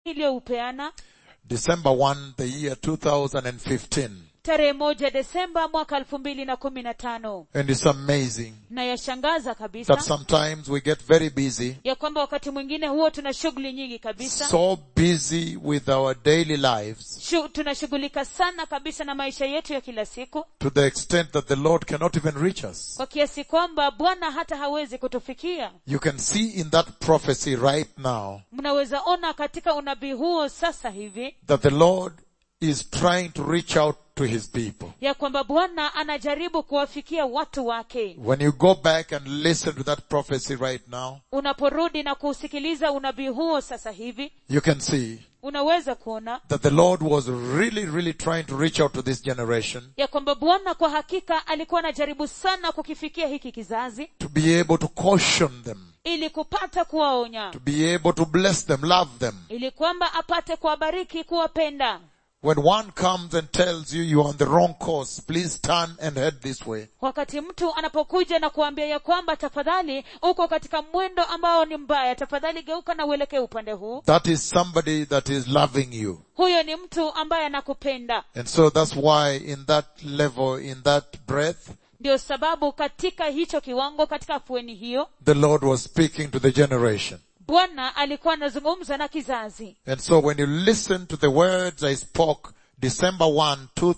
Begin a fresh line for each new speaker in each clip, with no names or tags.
iliyoupeana
December 1, the year 2015.
tarehe moja desemba mwaka elfu mbili na kumi na tano
And it's amazing
na yashangaza
that
kabisa
sometimes we get very busy,
ya kwamba wakati mwingine huo tuna shughuli nyingi kabisa
so busy with our daily lives
Shu, tunashughulika sana kabisa na maisha yetu ya kila siku
to the extent that the Lord cannot even reach us.
kwa kiasi kwamba bwana hata hawezi kutufikia
You can see in that prophecy right now
mnaweza ona katika unabii huo sasa hivi
that the Lord is trying to reach out to his people.
ya kwamba bwana anajaribu kuwafikia watu wake
When you go back and listen to that prophecy right now,
unaporudi na kuusikiliza unabii huo sasa hivi
you can see
unaweza kuona
that the Lord was really, really trying to reach out to this generation
ya kwamba bwana kwa hakika alikuwa anajaribu sana kukifikia hiki kizazi
to be able to caution them,
ili kupata kuwaonya
to be able to bless them, love them.
ili kwamba apate kuwabariki kuwapenda
When one comes and tells you you're on the wrong course, please turn and head this way.
wakati mtu anapokuja na kuambia ya kwamba tafadhali uko katika mwendo ambao ni mbaya tafadhali geuka na uelekee upande huu
That is somebody that is loving you.
huyo ni mtu ambaye anakupenda
And so that's why in that level, in that breath,
ndio sababu katika hicho kiwango katika afueni hiyo
the Lord was speaking to the generation.
bwana alikuwa anazungumza na kizazi
And so when you listen to the words I spoke December 1,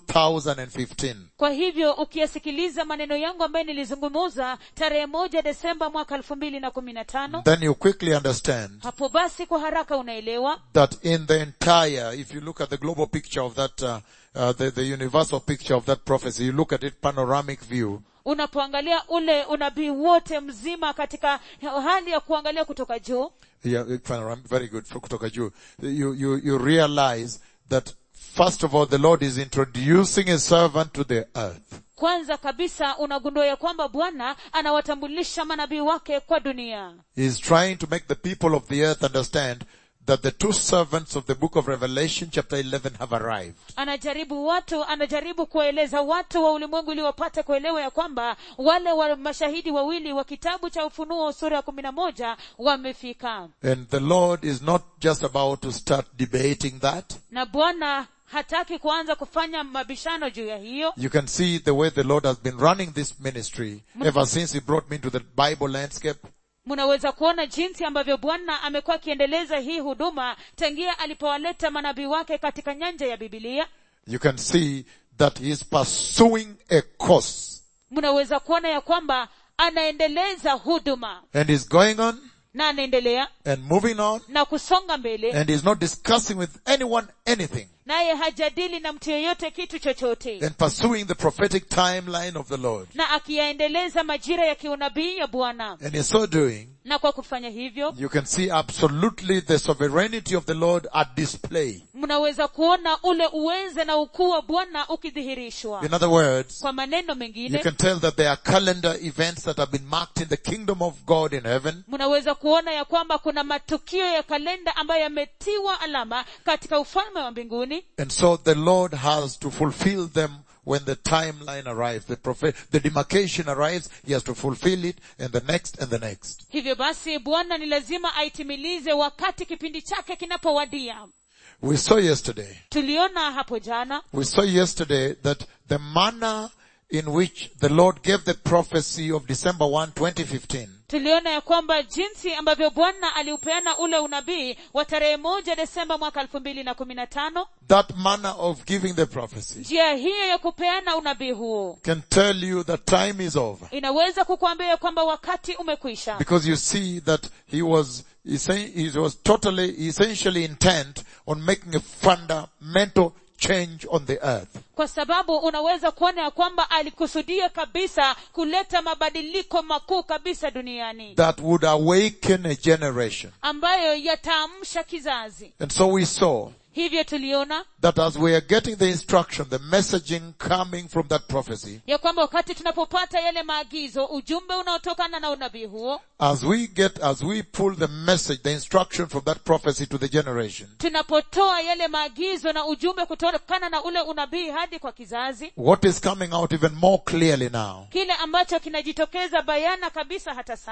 2015,
kwa hivyo ukiyasikiliza maneno yangu ambayo nilizungumuza tarehe moja desemba mwaka elfu mbili na kumi na tano
then you quickly understand
hapo basi kwa haraka unaelewa
that in the entire, if you look at the global picture of that, uh, uh, the, the universal picture of that prophecy, you look at it panoramic view,
unapoangalia ule unabii wote mzima katika hali ya kuangalia kutoka juu
yeah, panoramic, very good, for kutoka juu, you, you, you realize that first of all, the Lord is introducing a servant to the earth.
kwanza kabisa unagundua ya kwamba bwana anawatambulisha manabii wake kwa dunia
He is trying to make the people of the earth understand that the two servants of the book of Revelation chapter 11 have arrived.
anajaribu watu anajaribu kuwaeleza watu wa ulimwengu ili wapate kuelewa ya kwamba wale wa mashahidi wawili wa kitabu cha ufunuo sura ya kumi na moja wamefika
And the Lord is not just about to start debating that.
na bwana hataki kuanza kufanya mabishano juu ya hiyo
You can see the way the Lord has been running this ministry ever since He brought me into the Bible landscape.
mnaweza kuona jinsi ambavyo bwana amekuwa akiendeleza hii huduma tangia alipowaleta manabii wake katika nyanja ya bibilia
You can see that He is pursuing a course
mnaweza kuona ya kwamba anaendeleza huduma
and is going on
na anaendelea
and moving on
na kusonga mbele
and is not discussing with anyone anything
naye hajadili na mtu yeyote kitu chochote
and pursuing the prophetic timeline of the Lord.
na akiyaendeleza majira ya kiunabii ya bwana
And in so doing,
na kwa kufanya hivyo
you can see absolutely the sovereignty of the Lord at display.
mnaweza kuona ule uweze na ukuu wa bwana ukidhihirishwa
In other words,
kwa maneno
you
mengine
can tell that there are calendar events that have been marked in the kingdom of God in heaven
mnaweza kuona ya kwamba kuna matukio ya kalenda ambayo yametiwa alama katika ufalme wa mbinguni
and so the Lord has to fulfill them when the timeline arrives, the prophet, the demarcation arrives, he has to fulfill it and the next and the next.
hivyo basi bwana ni lazima aitimilize wakati kipindi chake kinapowadia
We saw yesterday,
tuliona hapo jana
we saw yesterday that the manner in which the Lord gave the prophecy of December 1, 2015
tuliona ya kwamba jinsi ambavyo bwana aliupeana ule unabii wa tarehe moja desemba mwaka elfu mbili na kumi na tano
that manner of giving the prophecy
njia hiyo ya kupeana unabii huo
can tell you that time is over.
inaweza kukuambia ya kwamba wakati umekwisha
Because you see that he was, he was totally, essentially intent on making a fundamental change on the earth.
kwa sababu unaweza kuona ya kwamba alikusudia kabisa kuleta mabadiliko makuu kabisa duniani
That would awaken a generation.
ambayo yataamsha kizazi
And so we saw
hivyo tuliona
that as we are getting the instruction, the messaging coming from that prophecy,
ya kwamba wakati tunapopata yale maagizo ujumbe unaotokana na unabii huo
as we get, as we pull the message, the instruction from that prophecy to the generation,
tunapotoa yale maagizo na ujumbe kutokana na ule unabii hadi kwa kizazi
what is coming out even more clearly now
kile ambacho kinajitokeza bayana kabisa hata sasa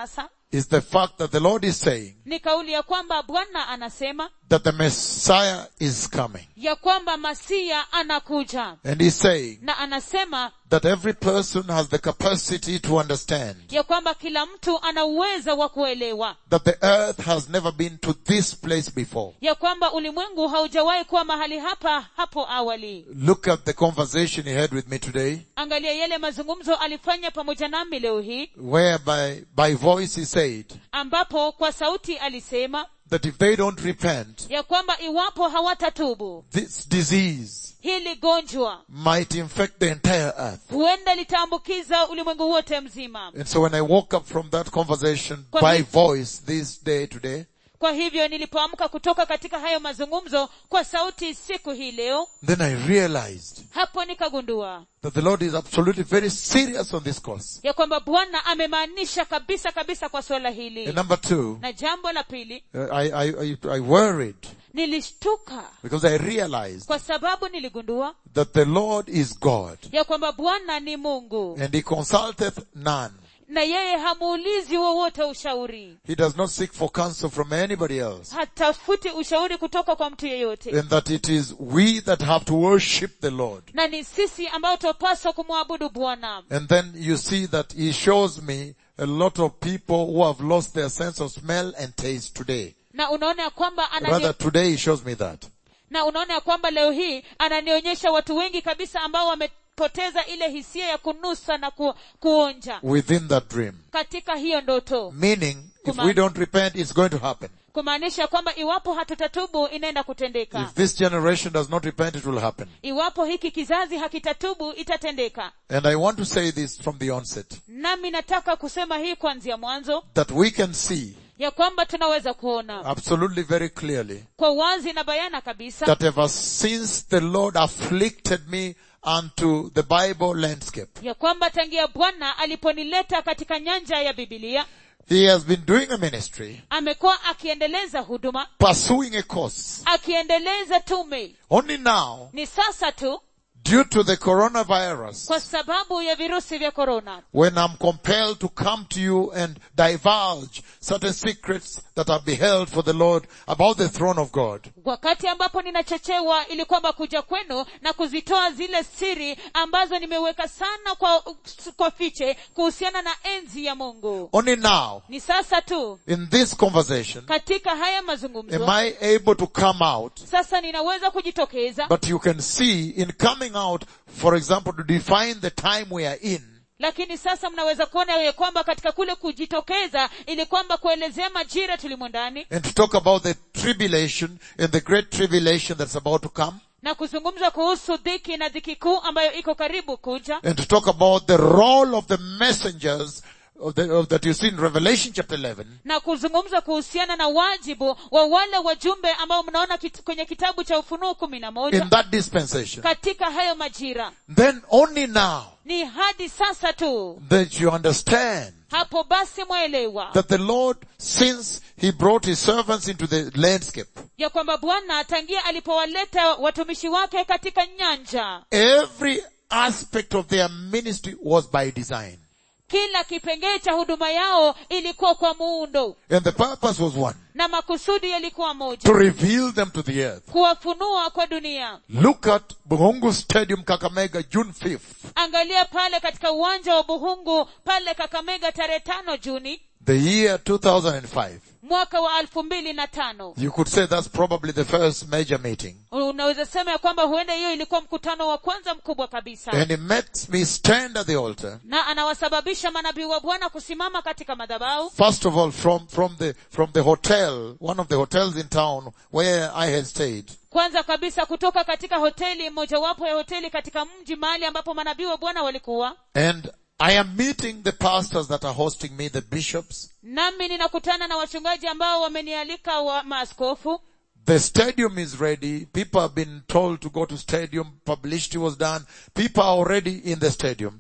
is the fact that the Lord is saying
ni kauli ya kwamba bwana anasema
that the Messiah is coming.
ya kwamba masia anakuja
And he's saying
na anasema
that every person has the capacity to understand
ya kwamba kila mtu ana uwezo wa kuelewa
that the earth has never been to this place before.
ya kwamba ulimwengu haujawahi kuwa mahali hapa hapo awali
Look at the conversation he had with me today,
angalia yale mazungumzo alifanya pamoja nami leo hii
whereby by voice he said
ambapo kwa sauti alisema
that if they don't repent,
ya kwamba iwapo hawatatubu
this disease
hili gonjwa
might infect the entire earth.
huenda litaambukiza ulimwengu wote mzima
And so when I woke up from that conversation
Kwa
by
hi-
voice this day today,
kwa hivyo nilipoamka kutoka katika hayo mazungumzo kwa sauti siku hii leo
then I realized
hapo nikagundua
that the Lord is absolutely very serious on this cause.
ya kwamba bwana amemaanisha kabisa kabisa kwa suala hili
And number two,
na jambo la pili
uh, I, I, I, I worried
nilishtuka
because I realized
kwa sababu niligundua
that the Lord is God
ya kwamba bwana ni mungu
and he consulteth none.
na yeye hamuulizi wowote ushauri
He does not seek for counsel from anybody else.
hatafuti ushauri kutoka kwa mtu yeyote
And that it is we that have to worship the Lord.
na ni sisi ambao twapaswa kumwabudu bwana
And then you see that he shows me a lot of people who have lost their sense of smell and taste today.
na unaona ya kwamba anani,
Rather today he shows me that.
na unaona ya kwamba leo hii ananionyesha watu wengi kabisa ambao wamepoteza ile hisia ya kunusa na ku, kuonja
Within that dream.
katika hiyo ndoto
Meaning, if
Kuma-
we don't repent, it's going to happen.
kumaanisha kwamba iwapo hatutatubu inaenda kutendeka
If this generation does not repent, it will happen.
iwapo hiki kizazi hakitatubu itatendeka
And I want to say this from the onset,
nami nataka kusema hii kuanzia mwanzo
that we can see
ya kwamba tunaweza kuona
absolutely very clearly
kwa wazi na bayana kabisa
that ever since the Lord afflicted me unto the Bible landscape,
ya kwamba tangia bwana aliponileta katika nyanja ya bibilia
He has been doing a ministry,
amekuwa akiendeleza huduma
pursuing a course.
akiendeleza tume
Only now,
ni sasa tu
due to the coronavirus,
kwa sababu ya virusi vya korona
when I'm compelled to come to you and divulge certain secrets that are beheld for the Lord about the throne of God,
wakati ambapo ninachochewa ili kwamba kuja kwenu na kuzitoa zile siri ambazo nimeweka sana kwa, kwa fiche kuhusiana na enzi ya mungu
only now,
ni sasa tu
in this conversation,
katika haya
am
mazungumzo
I able to come out
sasa ninaweza kujitokeza
But you can see in coming out, for example, to define the time we are in,
lakini sasa mnaweza kuona ya kwamba katika kule kujitokeza ili kwamba kuelezea majira tulimo ndani
and to talk about the tribulation and the great tribulation that's about to come,
na kuzungumza kuhusu dhiki na dhiki kuu ambayo iko karibu kuja
and to talk about the role of the messengers of the, of, that you see in Revelation chapter 11,
na kuzungumza kuhusiana na wajibu wa wale wajumbe ambao mnaona kit, kwenye kitabu cha ufunuo kumi na moja
in that dispensation,
katika hayo majira
then only now
ni hadi sasa tu
that you understand
hapo basi mwelewa
that the Lord, since He brought His servants into the landscape,
ya kwamba bwana tangia alipowaleta watumishi wake katika nyanja
every aspect of their ministry was by design.
kila kipengee cha huduma yao ilikuwa kwa muundo
And the purpose was one.
na makusudi yalikuwa
to
moja
reveal them to the earth.
kuwafunua kwa dunia
Look at Buhungu Stadium Kakamega June 5th.
angalia pale katika uwanja wa buhungu pale kakamega tarehe tano juni
The year 2005.
mwaka wa elfu mbili na tano
You could say that's probably the first major meeting.
unaweza sema ya kwamba huenda hiyo ilikuwa mkutano wa kwanza mkubwa kabisa
And it makes me stand at the altar.
na anawasababisha manabii wa bwana kusimama katika madhabahu
First of all, from, from the, from the hotel, one of the hotels in town where I had stayed.
kwanza kabisa kutoka katika hoteli mojawapo ya hoteli katika mji mahali ambapo manabii wa bwana walikuwa
And I am meeting the pastors that are hosting me, the bishops.
nami ninakutana na wachungaji ambao wamenialika wa maaskofu
The stadium is ready. People have been told to go to stadium. Publicity was done. People are already in the stadium.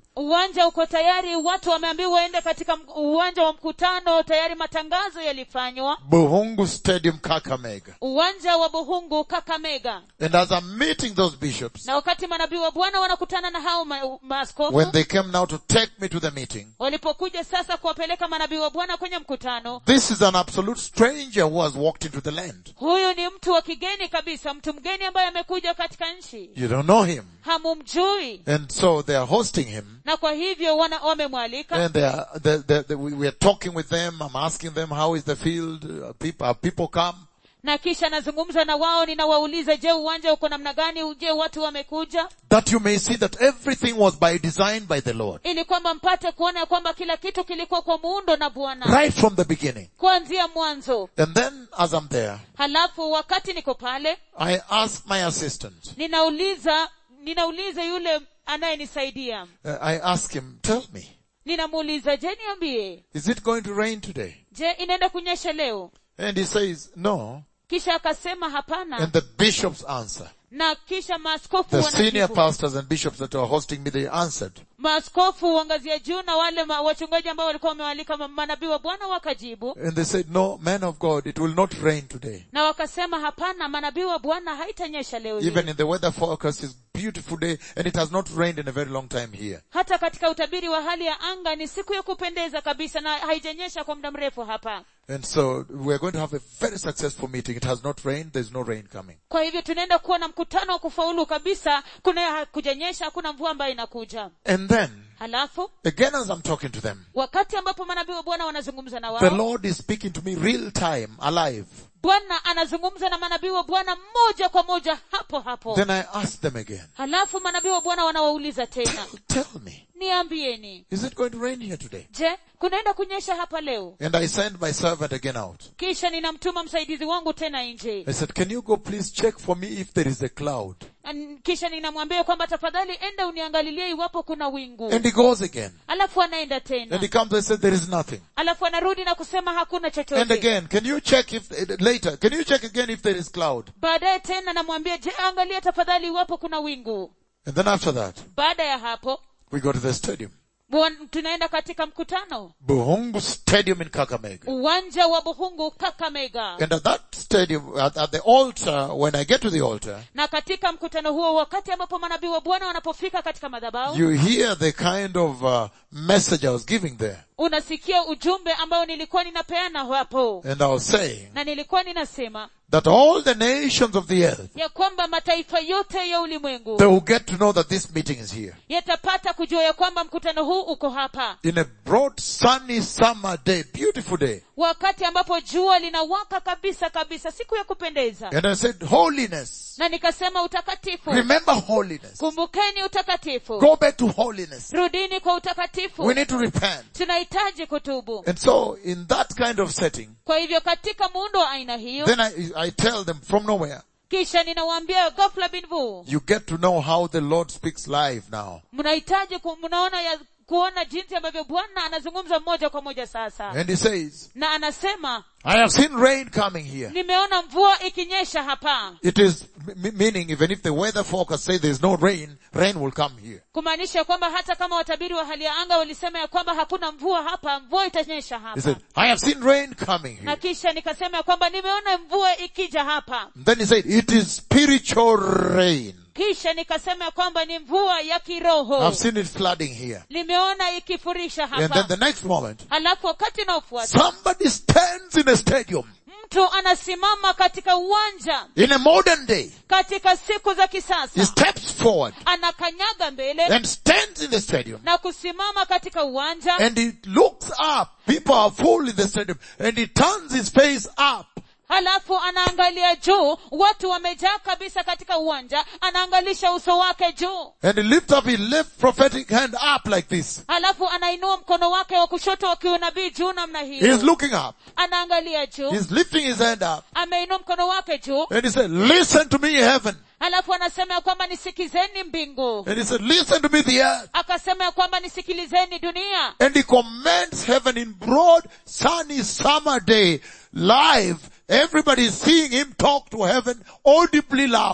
uwanja uko tayari watu wameambiwa waende katika m- uwanja wa mkutano tayari matangazo yalifanywa
Buhungu Stadium, Kakamega.
uwanja wa buhungu kakamega
And as I'm meeting those bishops,
na wakati manabii wa bwana wanakutana na hao ma- maaskofu
when they came now to take me to the meeting,
walipokuja sasa kuwapeleka manabii wa bwana kwenye mkutano
this is an absolute stranger who has walked into the land.
huyu ni mtu wa kigeni kabisa mtu mgeni ambaye amekuja katika nchi
You don't know him.
hamumjui
And so they are hosting him.
na kwa hivyo wana wamemwalika
And they are, they, they, they, we we are talking with them. I'm asking them, how is the field? Uh, people, have people come?
na kisha nazungumza na wao ninawauliza je uwanja uko namna gani je watu wamekuja
That you may see that everything was by design by the Lord.
ili kwamba mpate kuona ya kwamba kila kitu kilikuwa kwa muundo na bwana
Right from the beginning.
kuanzia mwanzo
And then as I'm there,
halafu wakati niko pale
I ask my assistant,
ninauliza ninauliza yule anayenisaidia
uh, I ask him, tell me,
ninamuuliza je niambie
is it going to rain today?
je inaenda kunyesha leo
And he says, no.
kisha akasema hapana
And the bishops answer.
na kisha maaskofu
The senior
wanajibu
pastors and bishops that were hosting me, they answered.
maaskofu uangazia juu na wale ma, wachungaji ambao walikuwa wamewalika ma- manabii wa bwana wakajibu
And they said, no, man of God, it will not rain today.
na wakasema hapana manabii wa bwana haitanyesha leo hii
Even in the weather forecast is beautiful day and it has not rained in a very long time here.
hata katika utabiri wa hali ya anga ni siku ya kupendeza kabisa na haijanyesha kwa muda mrefu hapa
And so we're going to have a very successful meeting. It has not rained. There's no rain coming.
kwa hivyo tunaenda kuwa na mkutano wa kufaulu kabisa kuna hakujanyesha hakuna mvua ambayo inakuja
And then,
halafu
again as I'm talking to them,
wakati ambapo manabii wa bwana wanazungumza na
the
wao
Lord is speaking to me real time, alive.
bwana anazungumza na manabii wa bwana moja kwa moja hapo hapo
Then I ask them again,
halafu manabii wa bwana wanawauliza tena
tell me,
niambieni
is it going to rain here today?
je kunaenda kunyesha hapa leo
And I send my servant again out.
kisha ninamtuma msaidizi wangu tena nje
I said, can you go please check for me if there is a cloud?
An- kisha ninamwambia kwamba tafadhali enda uniangalilie iwapo kuna wingu
And he goes again.
alafu anaenda
And
tena
he comes and says, there is nothing.
alafu anarudi na kusema hakuna
And
chochote
again, can you check if, later, can you check again if there is cloud?
baadaye tena namwambia je angalia tafadhali iwapo kuna wingu
And then after that,
baada ya hapo
we go to the stadium.
bwan- tunaenda katika mkutano
Buhungu Stadium in Kakamega.
uwanja wa buhungu kakamega
And at that stadium, at, at the altar, when I get to the altar,
na katika mkutano huo wakati ambapo manabii wa bwana wanapofika katika madhabahu
you hear the kind of uh, message I was giving there.
unasikia ujumbe ambao nilikuwa ninapeana hapo
And I was saying
na nilikuwa ninasema
that all the nations of the earth,
ya kwamba mataifa yote ya ulimwengu
they will get to know that this meeting is here.
yatapata kujua ya kwamba mkutano huu uko hapa
In a broad sunny summer day, beautiful day.
wakati ambapo jua linawaka kabisa kabisa siku ya kupendeza
And I said, holiness.
na nikasema utakatifu
Remember holiness.
kumbukeni utakatifu
Go back to holiness.
rudini kwa
We
utakatifu
need to repent.
tunahitaji kutubu
And so, in that kind of setting,
kwa hivyo katika muundo wa aina hiyo
then I, I tell them from nowhere,
kisha ninawaambia ghafla binvu
you get to know how the Lord speaks live now.
mnahitaji ku- mnaona ya kuona jinsi ambavyo bwana anazungumza moja kwa moja sasa
And he says,
na anasema
I have seen rain coming here.
nimeona mvua ikinyesha hapa
It is m- meaning even if the weather forecast say there is no rain, rain will come here.
kumaanisha kwamba hata kama watabiri wa hali ya anga walisema ya kwamba hakuna mvua hapa mvua itanyesha
He
hapa
said, I have seen rain coming
na
here.
kisha nikasema ya kwamba nimeona mvua ikija hapa
Then he said, it is spiritual rain.
kisha nikasema ya kwamba ni mvua ya kiroho
I've seen it flooding here.
nimeona ikifurisha
And then
hapa
the next moment,
halafu wakati unaofuata
somebody stands in a stadium
mtu anasimama katika uwanja
in a modern day.
katika siku za
He
kisasa
steps forward
anakanyaga mbele
and stands in the stadium
na kusimama katika uwanja
and he looks up. People are full in the stadium and he turns his face up
halafu anaangalia juu watu wamejaa kabisa katika uwanja anaangalisha uso wake juu
and he lifts up his left prophetic hand up like this.
halafu anainua mkono wake wa kushoto wa kiunabii juu namna
He's
hiyo
looking up.
anaangalia juu
He's lifting his hand up
ameinua mkono wake juu
and he said, listen to me heaven.
halafu anasema ya kwamba nisikizeni mbingu
And he said, listen to me the earth.
akasema ya kwamba nisikilizeni dunia
And he commands heaven in broad sunny summer day live. Everybody is seeing him talk to heaven audibly loud.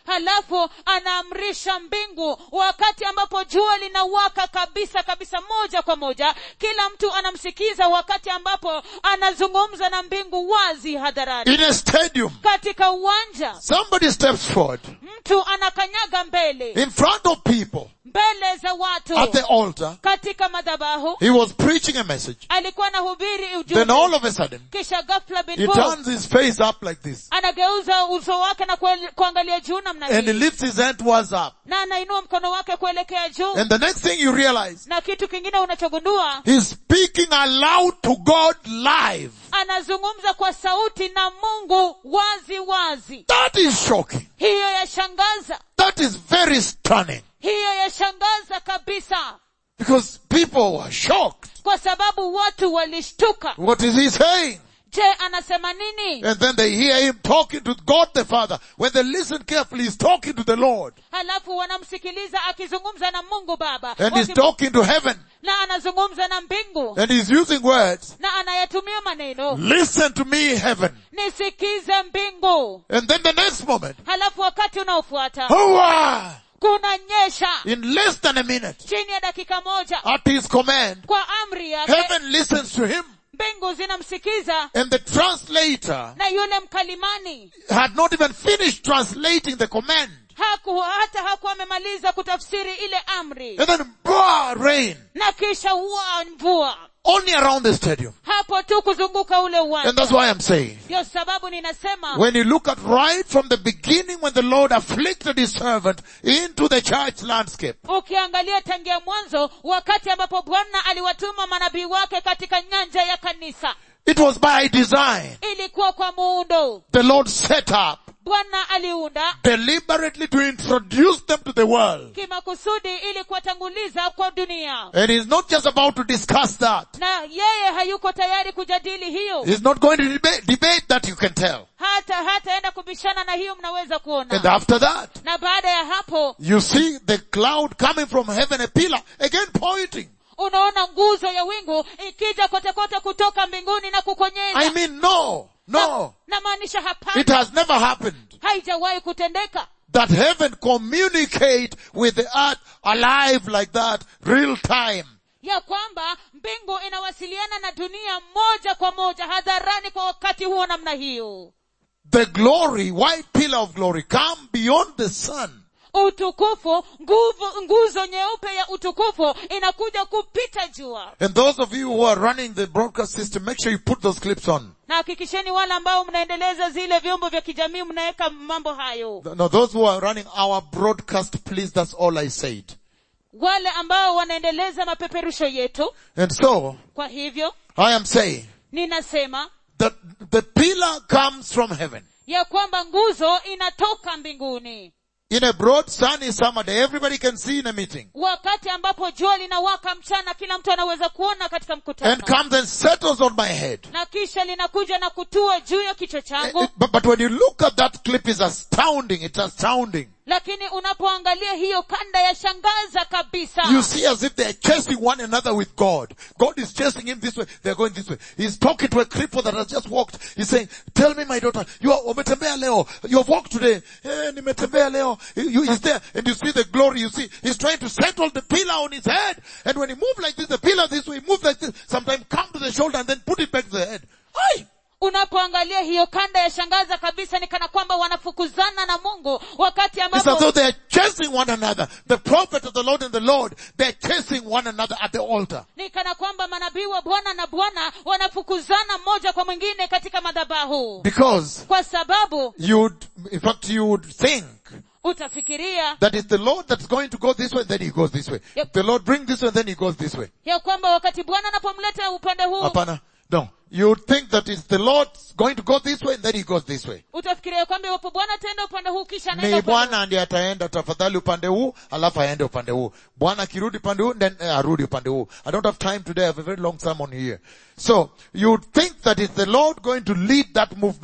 halafu anaamrisha mbingu wakati ambapo jua linawaka kabisa kabisa moja kwa moja kila mtu anamsikiza wakati ambapo anazungumza na mbingu wazi hadharani
in a stadium.
katika uwanja
Somebody steps forward
mtu anakanyaga mbele
in front of people
mbele za watu
at the altar.
katika madhabahu
He was preaching a message.
alikuwa anahubiri
Then
ujumbe
all of a sudden,
kisha ghafla
he
bin Fu
turns his face up like this
anageuza uso wake na kuel- kuangalia juu namna
and he
hii
lifts his hand towards up.
na anainua mkono wake kuelekea juu
And the next thing you realize,
na kitu kingine unachogundua
he's speaking aloud to God live.
anazungumza kwa sauti na mungu wazi wazi
That is shocking.
hiyo yashangaza
That is very stunning.
hiyo yashangaza kabisa
Because people were shocked.
kwa sababu watu walishtuka
What is he saying?
je anasema nini
And then they hear him talking to God the Father. When they listen carefully, he's talking to the Lord.
halafu wanamsikiliza akizungumza na mungu baba
And he's
Waki-
talking to heaven.
na anazungumza na mbingu
And he's using words.
na anayatumia maneno
Listen to me, heaven.
nisikize mbingu
And then the next moment,
halafu wakati unaofuata
Hooah!
kunanyesha
in less than a minute,
chini ya dakika moja
at his command,
kwa amri yake
heaven listens to him.
mbingu zinamsikiza
And the translator
na yule mkalimani
had not even finished translating the command.
haku hata hakuwa amemaliza kutafsiri ile amri
And then, bah, rain.
na kisha wa mvua
Only around the stadium.
hapo tu kuzunguka ule
And
uwanja
that's why I'm saying,
ndio sababu ninasema
when you look at right from the beginning when the Lord afflicted his servant into the church landscape,
ukiangalia tangia mwanzo wakati ambapo bwana aliwatuma manabii wake katika nyanja ya kanisa
it was by design.
ilikuwa kwa muundo
The Lord set up
bwana aliunda
deliberately to introduce them to the world.
kimakusudi ili kuwatanguliza kwa dunia
And he's not just about to discuss that.
na yeye hayuko tayari kujadili hiyo
He's not going to debate, debate that you can tell.
hata hataenda kubishana na hiyo mnaweza
And
kuona
after that,
na baada ya hapo
you see the cloud coming from heaven, a pillar, again pointing.
unaona nguzo ya wingu ikija kote kote kutoka mbinguni na kukonyeza
I mean, no, no.
namaanisha hapana
It has never happened
haijawahi kutendeka
that heaven communicate with the earth alive like that, real time.
ya kwamba mbingu inawasiliana na dunia moja kwa moja hadharani kwa wakati huo namna hiyo
The glory, white pillar of glory, come beyond the sun.
utukufu nguvu nguzo nyeupe ya utukufu inakuja kupita jua
And those of you who are running the broadcast system, make sure you put those clips on.
na hakikisheni wale ambao mnaendeleza zile vyombo vya kijamii mnaweka mambo hayo
No, those who are running our broadcast, please, that's all I said.
wale ambao wanaendeleza mapeperusho yetu
And so,
kwa hivyo
I am saying
ninasema
that the pillar comes from heaven.
ya kwamba nguzo inatoka mbinguni
In a broad sunny summer day, everybody can see in a meeting.
wakati ambapo jua linawaka mchana kila mtu anaweza kuona katika
And
mkutano
comes and settles on my head.
na kisha linakuja na kutua juu ya kichwa changu
It- but, but when you look at that clip, it's astounding. It's astounding.
lakini unapoangalia hiyo kanda ya shangaza kabisa
You see as if they're chasing one another with God. God is chasing him this way. They're going this way. He's talking to a cripple that has just walked. He's saying, tell me my daughter, you are, umetembea leo. You have walked today. Eh, nimetembea leo. You, he's there. And you see the glory. You see, he's trying to settle the pillar on his head. And when he moves like this, the pillar this way, move like this. Sometimes come to the shoulder and then put it back to the head. Aye.
unapoangalia hiyo kanda ya shangaza kabisa ni kana kwamba wanafukuzana na mungu wakati
It's as
ambapo
though they're chasing one another. The prophet of the Lord and the Lord, they're chasing one another at the altar.
ni kana kwamba manabii wa bwana na bwana wanafukuzana mmoja kwa mwingine katika madhabahu
Because
kwa sababu
you'd, in fact, you would think
utafikiria
that it's the Lord that's going to go this way, then he goes this way.
Yep.
The Lord brings this way, then he goes this way.
ya kwamba wakati bwana anapomleta upande huu
Apana. No. You would think that it's the Lord going to go this way, and then he goes this way.
utafikiria kwamba iwapo bwana ataenda upande huu kisha anaenda
Ni
upande huu.
Bwana ndiye ataenda tafadhali upande huu, alafu aende upande huu. Bwana akirudi upande huu, then eh, arudi upande huu. I don't have time today. I have a very long sermon here. So, you would think that it's the Lord going to lead that movement.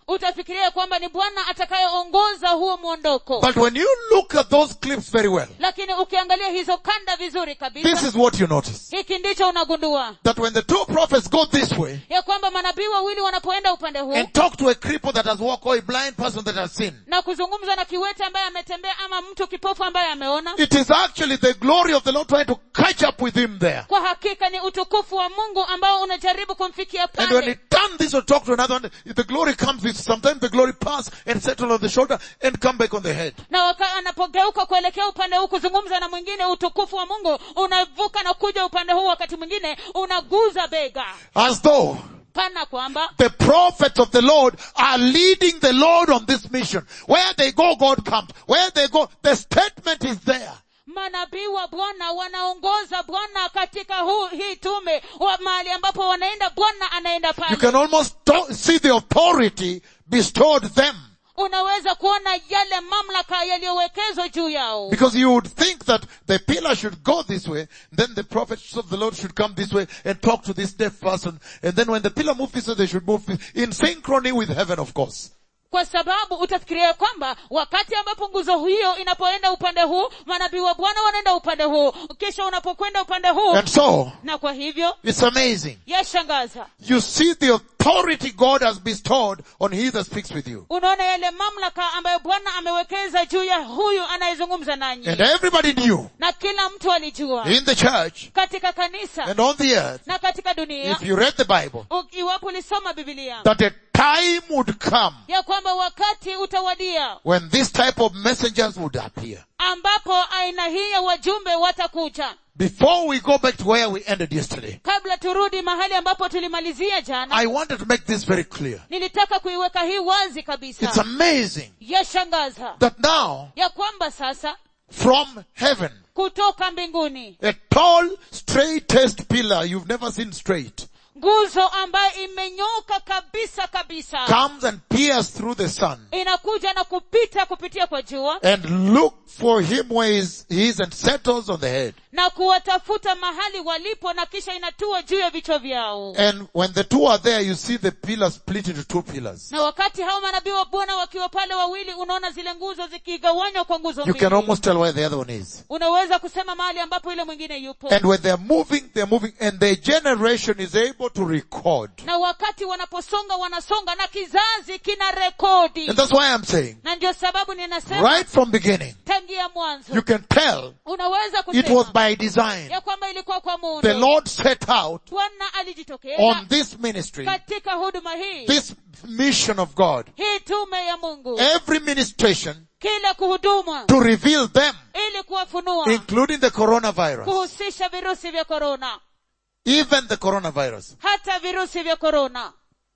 utafikiria kwamba ni bwana atakayeongoza huo mwondoko
But when you look at those clips very well,
lakini ukiangalia hizo kanda vizuri
this
kabisa
is what you notice.
hiki ndicho unagundua
That when the two prophets go this way
ya kwamba manabii wawili wanapoenda upande huu
and talk to a cripple that has walked or a blind person that has seen,
na kuzungumza na kiwete ambaye ametembea ama mtu kipofu ambaye ameona
it is actually the glory of the Lord trying to catch up with him there.
kwa hakika ni utukufu wa mungu ambao unajaribu kumfikia
And when he
pale
turns this or talk to another one, the glory comes with, sometimes the glory pass and settle on the shoulder and come back on the head.
na waka anapogeuka kuelekea upande huu kuzungumza na mwingine utukufu wa mungu unavuka na kuja upande huu wakati mwingine unaguza bega
As though
pana kwamba
the prophets of the Lord are leading the Lord on this mission. Where they go, God comes. Where they go, the statement is there.
manabii wa bwana wanaongoza bwana katika huu hii tume wa mahali ambapo wanaenda bwana anaenda
You
pale
can almost to- see the authority bestowed them.
unaweza kuona yale mamlaka yaliyowekezwa juu yao
Because you would think that the pillar should go this way, then the prophets of the Lord should come this way and talk to this deaf person, and then when the pillar moves this way, they should move this- in synchrony with heaven, of course.
kwa sababu utafikiria kwamba wakati ambapo nguzo hiyo inapoenda upande huu manabii wa bwana wanaenda upande huu kisha unapokwenda upande huu
And so,
na kwa hivyo
it's amazing.
yashangaza
You see the authority God has bestowed on he that speaks with you.
unaona yale mamlaka ambayo bwana amewekeza juu ya huyu anayezungumza nanyi
And everybody knew
na kila mtu alijua
in the church
katika kanisa
and on the earth,
na katika dunia
if you read the Bible,
u- iwapo ulisoma bibilia
that a time would come
ya kwamba wakati utawadia
when this type of messengers would appear.
ambapo aina hii ya wajumbe watakuja
Before we go back to where we ended yesterday,
kabla turudi mahali ambapo tulimalizia jana
I wanted to make this very clear.
nilitaka kuiweka hii wazi
It's
kabisa
amazing
yashangaza
that now,
ya kwamba sasa
from heaven,
kutoka mbinguni
a tall, straightest pillar you've never seen straight
nguzo ambayo imenyoka kabisa kabisa
comes and peers through the sun
inakuja na kupita kupitia kwa jua
and look for him where he is, he is and settles on the head.
na kuwatafuta mahali walipo na kisha inatua juu ya vichwa vyao
And when the two are there, you see the pillar split into two pillars.
na wakati hao manabii wa bwana wakiwa pale wawili unaona zile nguzo zikigawanywa kwa nguzo
You can
mbili
almost tell where the other one is.
unaweza kusema mahali ambapo ile mwingine yupo
And when they're moving, they're moving, and the generation is able to record.
na wakati wanaposonga wanasonga na kizazi kina rekodi
And that's why I'm saying,
na ndio sababu ninasema
right from beginning,
tangia mwanzo
you can tell
unaweza
it was
kusema
by design.
ya kwamba ilikuwa kwa
The
muundo
Lord set out
bwana alijitokeza
on this ministry,
katika huduma hii
this mission of God,
hii tume ya mungu
every ministration
kila kuhuduma
to reveal them,
ili kuwafunua
including the coronavirus,
kuhusisha virusi vya korona
even the coronavirus,
hata virusi vya korona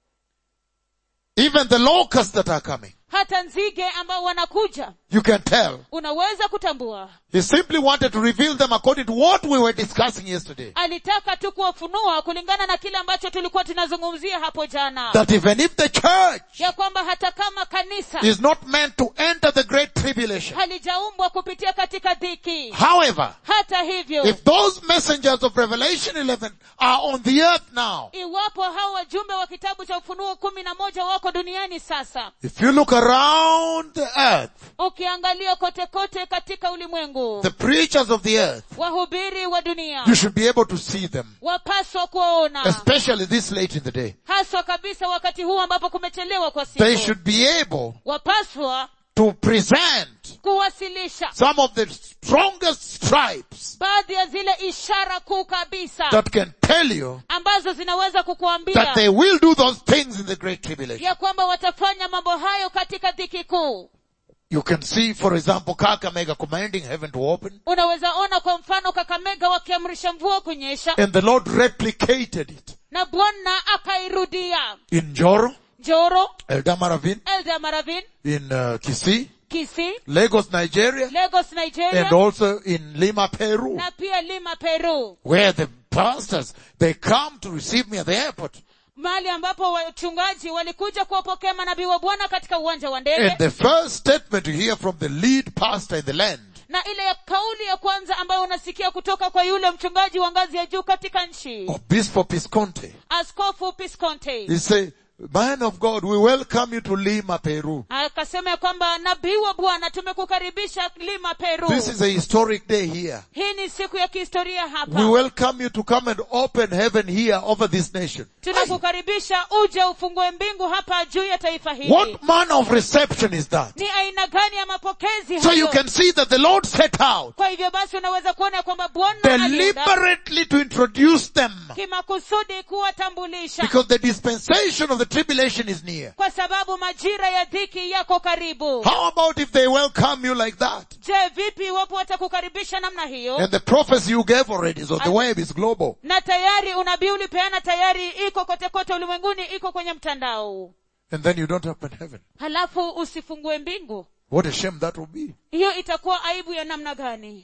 even the locusts that are coming.
hata nzige ambao wanakuja
You can tell.
unaweza kutambua
He simply wanted to reveal them according to what we were discussing yesterday.
alitaka tu kuwafunua kulingana na kile ambacho tulikuwa tunazungumzia hapo jana
That even if the church
ya kwamba hata kama kanisa
is not meant to enter the great tribulation,
halijaumbwa kupitia katika dhiki
however,
hata hivyo
if those messengers of Revelation 11 are on the earth now,
iwapo hao wajumbe wa kitabu cha ufunuo kumi na moja wako duniani sasa
if you look around the earth,
ukiangalia kote kote katika ulimwengu
the preachers of the earth,
wahubiri wa dunia
you should be able to see them,
wapaswa kuwaona
especially this late in the day.
haswa kabisa wakati huu ambapo kumechelewa kwa
They
siku
should be able
wapaswa
to present
kuwasilisha
some of the strongest stripes
baadhi ya zile ishara kuu kabisa
that can tell you
ambazo zinaweza
that
kukuambia
they will do those things in the great tribulation.
ya kwamba watafanya mambo hayo katika dhiki kuu
You can see, for example, Kakamega commanding heaven to open,
unaweza ona kwa mfano kakamega wakiamrisha mvua kunyesha
and the Lord replicated it
na bwana akairudia
in Joro,
joro
Eldamaravin,
elda maravin
in uh, Kisii,
kisi
Lagos, Nigeria,
lagos nigeria
and also in Lima, Peru,
na pia lima peru
where the pastors, they come to receive me at the airport.
mahali ambapo wachungaji walikuja kuwapokea manabii wa bwana katika uwanja wa ndege
And the first statement you hear from the lead pastor in the land
na ile ya kauli ya kwanza ambayo unasikia kutoka kwa yule mchungaji wa ngazi ya juu katika nchi
Obispo Pisconte,
askofu pisconte
he say, man of God, we welcome you to Lima, Peru.
akasema ya kwamba nabii wa bwana tumekukaribisha lima peru
This is a historic day here.
hii ni siku ya kihistoria
We
hapa
welcome you to come and open heaven here over this nation.
tunakukaribisha uje ufungue mbingu hapa juu ya taifa hili
What manner of reception is that?
ni aina gani ya mapokezi
So you
hayo
can see that the Lord set out
kwa hivyo basi unaweza kuona kwamba bwana alienda
deliberately to introduce them
kimakusudi kuwatambulisha
because the dispensation of the tribulation is near.
kwa sababu majira ya dhiki yako karibu
How about if they welcome you like that?
je vipi iwapo watakukaribisha namna hiyo
And the prophecy you gave already, so the web is global.
na tayari unabii ulipeana tayari iko kote kote ulimwenguni iko kwenye mtandao
And then you don't open heaven.
halafu usifungue mbingu
What a shame that would be.
hiyo itakuwa aibu ya namna gani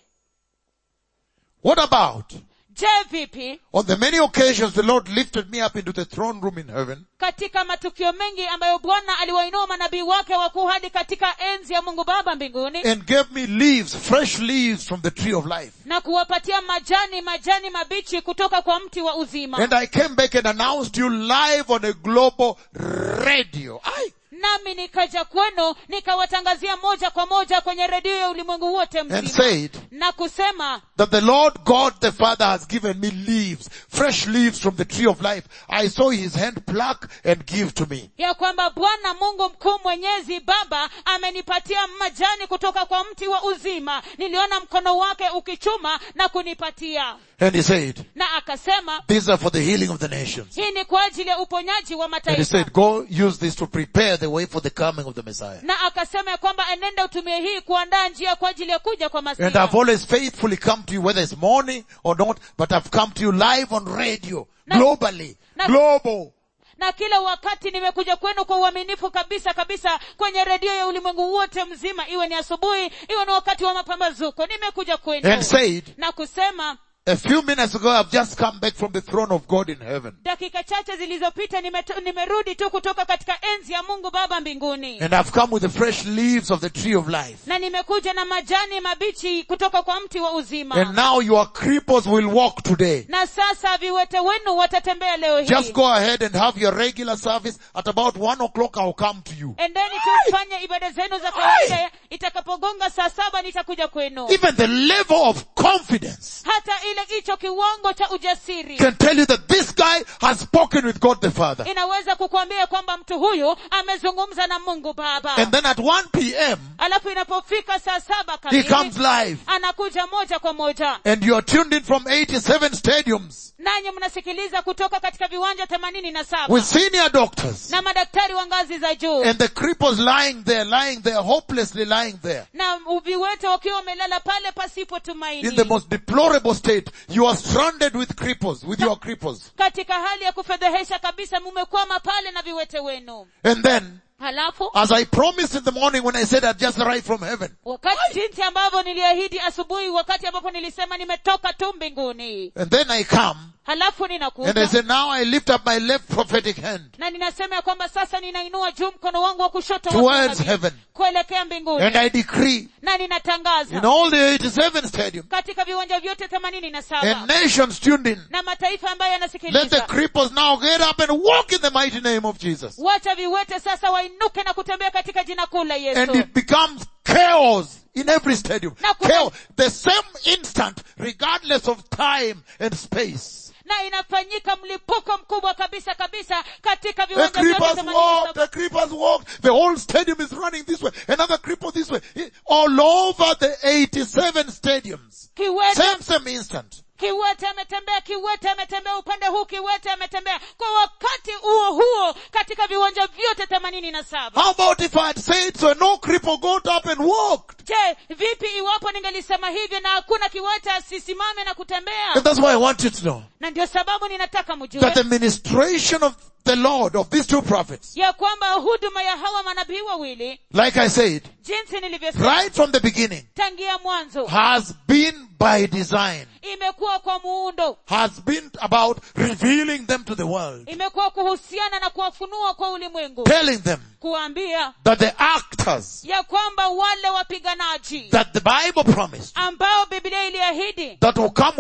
What about
je vipi
on the many occasions the Lord lifted me up into the throne room in heaven
katika matukio mengi ambayo bwana aliwainua manabii wake wakuu hadi katika enzi ya mungu baba mbinguni
and gave me leaves, fresh leaves from the tree of life.
na kuwapatia majani majani mabichi kutoka kwa mti wa uzima
And I came back and announced you live on a global radio. I,
nami nikaja kwenu nikawatangazia moja kwa moja kwenye redio ya ulimwengu wote
and
mzima
said
na kusema
that the Lord God the Father has given me leaves, fresh leaves from the tree of life. I saw his hand pluck and give to me.
ya kwamba bwana mungu mkuu mwenyezi baba amenipatia majani kutoka kwa mti wa uzima niliona mkono wake ukichuma na kunipatia
And he said,
na akasema
these are for the healing of the nations.
hii ni kwa ajili ya uponyaji wa
And he
mataifa
said, go use this to prepare the way for the coming of the Messiah.
na akasema ya kwamba enenda utumie hii kuandaa njia kwa ajili ya kuja kwa
And
masia
I've always faithfully come to you, whether it's morning or not, but I've come to you live on radio,
Na-
globally,
na-
global.
na kila wakati nimekuja kwenu kwa uaminifu kabisa kabisa kwenye redio ya ulimwengu wote mzima iwe ni asubuhi iwe ni wakati wa mapambazuko nimekuja kwenu
And said,
na kusema
a few minutes ago I've just come back from the throne of God in heaven.
dakika chache zilizopita nimeto- nimerudi tu kutoka katika enzi ya mungu baba mbinguni
And I've come with the fresh leaves of the tree of life.
na nimekuja na majani mabichi kutoka kwa mti wa uzima
And now your cripples will walk today.
na sasa viwete wenu watatembea leo hii
Just go ahead and have your regular service. At about one o'clock I'll come to you.
endeni tu mfanye ibada zenu za kawaida itakapogonga saa saba nitakuja kwenu
Even the level of confidence
hata ile hicho kiwango cha ujasiri
can tell you that this guy has spoken with God the Father.
inaweza kukuambia kwamba mtu huyu amezungumza na mungu baba
And then at 1 p.m.
alafu inapofika saa saba
he
kamili
comes live.
anakuja moja kwa moja
And you are tuned in from 87 stadiums
nanyi mnasikiliza kutoka katika viwanja themanini na saba
with senior doctors
na madaktari wa ngazi za juu
and the cripples lying there, lying there, hopelessly lying there
na viwete wakiwa wamelala pale pasipo
in the
tumaini
most deplorable state. You are stranded with cripples, with your cripples.
katika hali ya kufedhehesha kabisa mumekwama pale na viwete wenu
And then,
halafu
as I promised in the morning when I said I'd just arrived from heaven,
wakati jinsi ambavyo niliahidi asubuhi wakati ambapo nilisema nimetoka tu mbinguni
and then I come
halafu
and I
ninakuja
said, now I lift up my left prophetic hand
na ninasema ya kwamba sasa ninainua juu mkono wangu wa kushoto wa
towards
kunabii,
heaven
kuelekea mbinguni
and I decree
na
in
ninatangaza
all the 87 stadiums
katika viwanja vyote themanini na
and
saba
nations tuned in,
na mataifa ambayo
let the
yanasikiliza
cripples now get up and walk in the mighty name of Jesus.
wacha viwete sasa wainuke na kutembea katika jina kuu la
And
yesu
it becomes chaos in every stadium.
Na kuna-
Chaos. The same instant, regardless of time and space.
na inafanyika mlipuko mkubwa kabisa kabisa katika
The
viwanja vyote
creepers
themanini na
walk,
saba.
the creepers walk, the whole stadium is running this way, another creeper this way, all over the 87 stadiums.
kiwete
Same, same instant.
kiwete ametembea kiwete ametembea upande huu kiwete ametembea kwa wakati huo huo katika viwanja vyote themanini na saba
How about if I had said so and no cripple got up and walked?
je vipi iwapo ningelisema hivyo na hakuna kiwete asisimame na kutembea
And that's why I want you to know
na ndio sababu ninataka
that
mjue
the ministration of the Lord, of these two prophets,
ya kwamba huduma ya hawa manabii wawili
like I said,
jinsi nilivyosema
right from the beginning,
tangia mwanzo
has been by design,
imekuwa kwa muundo
has been about revealing them to the world,
imekuwa kuhusiana na kuwafunua kwa ulimwengu
telling them
kuambia
that the actors
ya kwamba wale wapiganaji
that the Bible promised,
ambao biblia iliahidi
that will come with the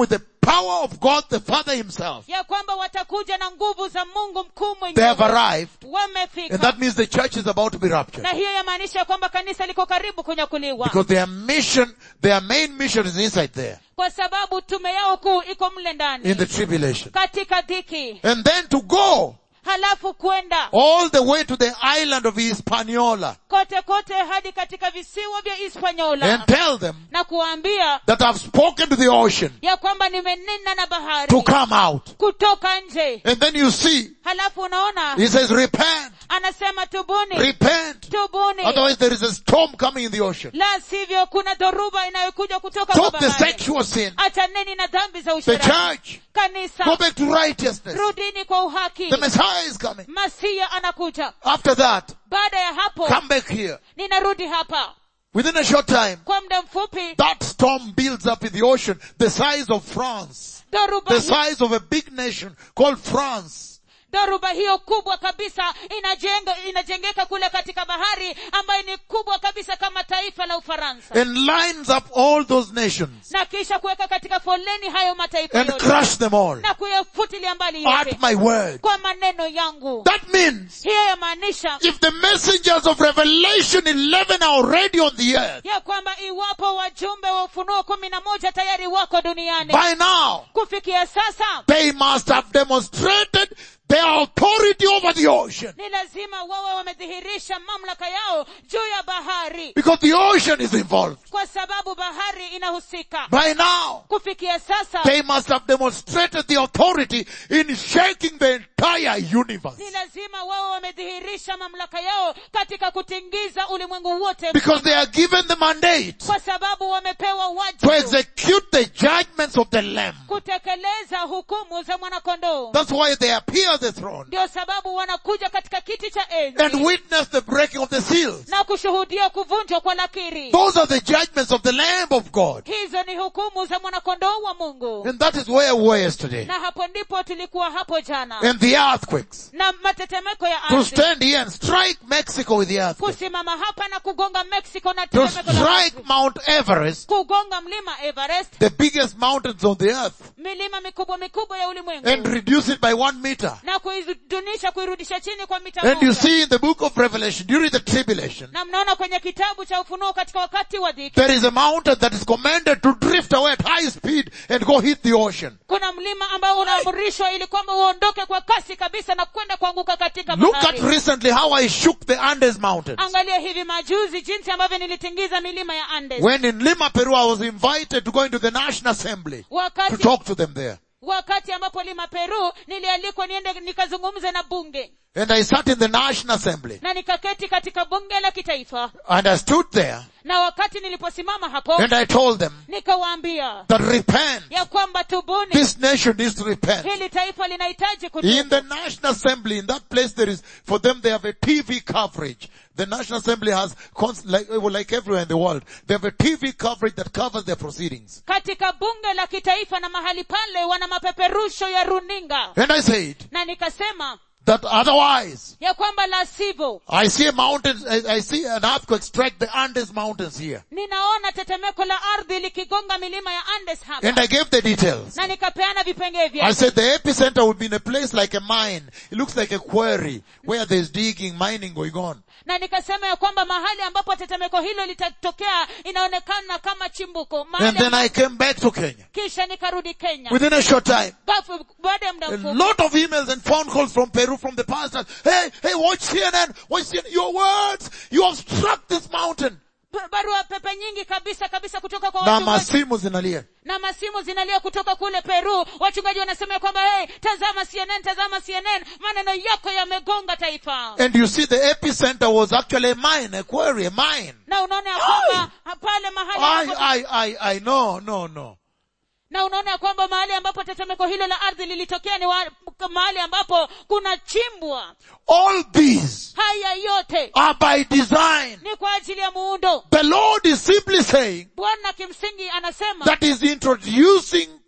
power of God the Father himself.
ya kwamba watakuja na nguvu za mungu mkuu
They have
mwenyewe
arrived. And
wamefika
that means the church is about to be raptured.
na hiyo yamaanisha kwamba kanisa liko karibu kunyakuliwa
Because their mission, their main mission is inside there,
kwa sababu tume yao kuu iko mle
in
ndani
the tribulation.
katika dhiki
And then to go
halafu kwenda
all the way to the island of Hispaniola
kote kote hadi katika visiwa vya hispanyola
and tell them
na kuwaambia
that I've spoken to the ocean
ya kwamba nimenena na bahari
to come out.
kutoka nje
And then you see,
halafu unaona
he says, repent,
anasema tubuni
repent.
tubuni
Otherwise there is a storm coming in the ocean.
la sivyo kuna dhoruba inayokuja kutoka kwa
Stop the
bahari
sexual sin.
achaneni na dhambi za
The
usherati
church,
kanisa
go back to righteousness.
rudini kwa uhaki
The Messiah is coming.
masia anakuja
After that,
baada ya hapo
come back here.
ninarudi hapa
Within a short time,
kwa muda mfupi
that storm builds up in the ocean the size of France.
dhoruba,
The
hi-
size of a big nation called France.
dhoruba hiyo kubwa kabisa inajenga inajengeka kule katika bahari ambayo ni kubwa kabisa kama taifa la ufaransa
And lines up all those nations.
na kisha kuweka katika foleni hayo mataifa
And
yote
crush them all.
na kuyafutilia mbali yote
At my word.
kwa maneno yangu
That means
hiyo yamaanisha
if the messengers of Revelation 11 are already on the earth,
ya kwamba iwapo wajumbe wa ufunuo kumi na moja tayari wako duniani
by now,
kufikia sasa
they must have demonstrated their authority over the ocean.
ni lazima wawe wamedhihirisha mamlaka yao juu ya bahari
Because the ocean is involved.
kwa sababu bahari inahusika
By now,
kufikia sasa
they must have demonstrated the authority in shaking the entire universe.
ni lazima wawe wamedhihirisha mamlaka yao katika kutingiza ulimwengu wote
Because they are given the mandate
kwa sababu wamepewa
to
wajibu
execute the judgments of the Lamb.
kutekeleza hukumu za mwanakondoo
That's why they appear the throne
ndio sababu wanakuja katika kiti cha
and
enzi
witness the breaking of the seals.
na kushuhudia kuvunjwa kwa lakiri
Those are the judgments of the Lamb of God.
hizo ni hukumu za mwanakondoo wa mungu
And that is where we were yesterday.
na hapo ndipo tulikuwa hapo jana
And the earthquakes.
na matetemeko ya
To
ardhi
stand here and strike Mexico with the earthquake.
kusimama hapa na kugonga mexico na
To
tetemeko la
strike
ardhi
Mount Everest,
kugonga mlima everest
the biggest mountains on the earth,
milima mikubwa mikubwa ya ulimwengu
and reduce it by one meter.
na kuidunisha kuirudisha chini kwa mita
And you
moja
see in the book of Revelation, during the tribulation,
na mnaona kwenye kitabu cha ufunuo katika wakati wa dhiki
there is a mountain that is commanded to drift away at high speed and go hit the ocean.
kuna mlima ambao unaamrishwa ili kwamba uondoke kwa kasi kabisa na kwenda kuanguka katika
Look at
bahari
recently how I shook the Andes mountains.
angalia hivi majuzi jinsi ambavyo nilitingiza milima ya andes
When in Lima, Peru, I was invited to go into the National Assembly to
wakati
talk to them there.
wakati ambapo lima peru nilialikwa niende nikazungumze na bunge
And I sat in the National Assembly
na nikaketi katika bunge la kitaifa
and I stood there
na wakati niliposimama hapo
and I told them
nikawaambia
that repent.
ya kwamba tubuni
This nation needs to repent.
hili taifa linahitaji
In
kutubu
the National Assembly, in that place there is, for them they have a TV coverage. The National Assembly has, const- like, well, like everywhere in the world, they have a TV coverage that covers their proceedings.
katika bunge la kitaifa na mahali pale wana mapeperusho ya runinga
And I said
na nikasema
that otherwise,
ya kwamba la sivyo
I see a mountain, I, I see an earthquake strike the Andes mountains here.
ninaona tetemeko la ardhi likigonga milima ya andes hapa
And I gave the details.
na nikapeana vipengee
I
vyake
said the epicenter would be in a place like a mine. It looks like a quarry where there's digging, mining going on.
na nikasema ya kwamba mahali ambapo tetemeko hilo litatokea inaonekana kama chimbuko
And
mahali
then I came back to Kenya.
kisha nikarudi kenya
Within a short time,
Bafu- baada ya muda
a
mfupi
lot of emails and phone calls from Peru from the pastors. Hey, hey, watch CNN, watch CNN. Your words, you have struck this mountain.
ba- barua pepe nyingi kabisa kabisa kutoka kwa
Na
wachungaji
masimu zinalia.
na masimu zinalia kutoka kule peru wachungaji wanasema ya kwamba hey, tazama cnn tazama cnn maneno yako yamegonga taifa
And you see the epicenter was actually a mine, a quarry, a mine.
na unaona ya kwamba pale mahali
I,
ambapo,
I, I, I, no, no, no.
na unaona ya kwamba mahali ambapo tetemeko hilo la ardhi lilitokea ni wa, mahali ambapo kuna chimbwa
All these
haya yote
are by design.
ni kwa ajili ya muundo
The Lord is simply saying
bwana kimsingi anasema
that is introducing